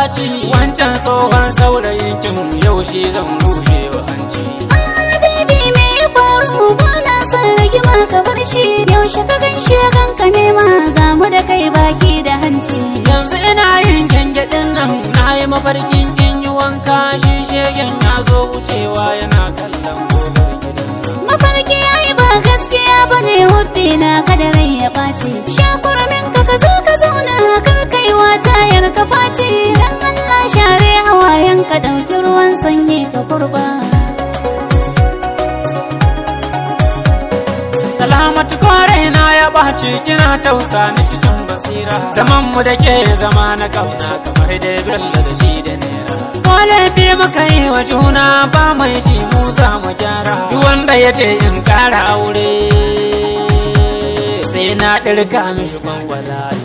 ɓaci wancan tsohon saurayin kin yaushe zan bushe wa hanci Baby me ya faru ba na son rigima ka bar shi yaushe ka ganshe ganka nema ga mu da kai baki da hanci yanzu ina yin gyangyaɗin nan na yi mafarkin kin yi wanka shi shegen ya zo wucewa yana kallon gobar gidan nan mafarki yayi ba gaskiya bane hubbi na kada rai ya ɓaci shakuramin ka ka zo ka zauna kar kaiwa tayar ka face dan Allah share hawayen ka ɗauki ruwan sanyi ka kurba Salamatu kore na ya ɓaci kina tausa ni cikin basira zaman mu da ke zama na kauna kamar dai bello da shi da nera ko laifi muka yi wa juna ba mai ji mu za mu gyara duk wanda ya ce in kara aure sai na ɗirka mishi kwangwalati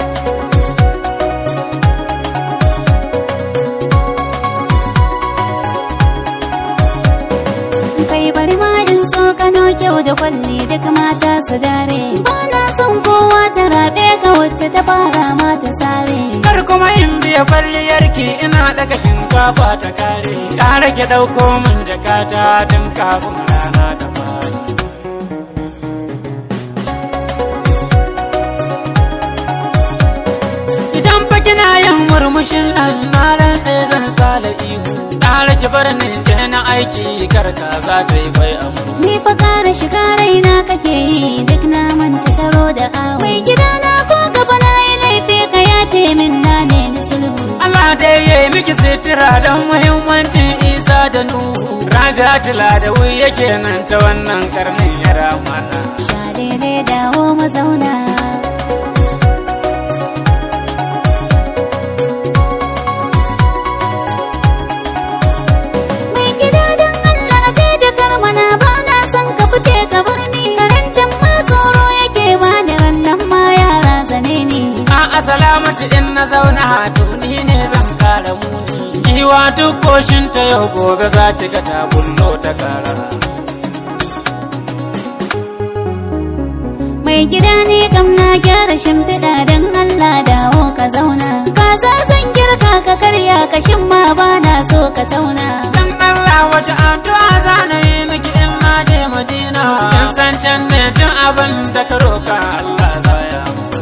kai bari ma in so kano kyau da kwalli duk mata su dare ba na son kowa ta rabe ka wacce ta fara ma ta sare Kar kuma in biya kwalliyarki ina daga shinkafa ta kare Kara ki ɗauko min jakata tun kafin rana ta fari Idan fa kina yin murmushin nan na rantse zan sala ihu Kara ki bar ni je na aiki kar ka za ta yi bai amu ni fa kara shiga raina kake yi duk na manta taro da awo mai gida na ko gaba na yi laifi ka yafe min na ne ni sulhu Allah dai ya yi miki sitira don muhimmancin Isa da Nuhu. Raga tila da wuri yake nan ta wannan karnin ya ramana. sha daidai dawo mazauna mai gida don Allah je jakar mana ba na son ka fice ka bar ni karancin ma tsoro yake ba da rannan ma yara zane ni A salamatu in na zauna to ni ne zan kara muni. Giwa duk koshin ta yau gobe za ta ga ta bullo ta kara. mai gida ne kam na gyara shimfiɗa don Allah dawo ka zauna ka zan girka ka karya kashin ma ba na so ka tauna Dan Allah wace addu'a za na yi miki in na je Madina. Kin san can ne tun abin da ka roka Allah za ya amsa.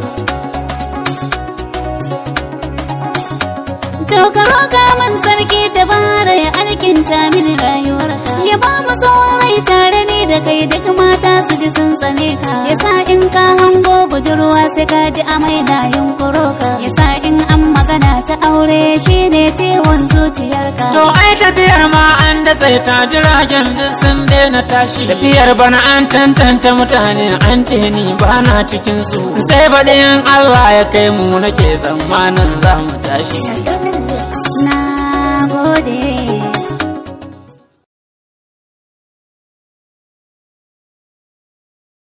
To ka roƙa min sarki ta bara ya alkinta mini rayuwarka ya ba mu tsawon rai tare ni da kai duk mata su ji sun tsane ka ya sa in ka hango budurwa sai ka ji amai na yunkuro ka ya sa in an magana ta aure shine ciwon zuciyarka To ai tafiyar ma an datse ta jiragen duk sun daina tashi. Tafiyar bana an tantance mutane an ce ni bana cikin su. Sai baɗin Allah ya kai mu nake tsammanin za mu tashi. na gode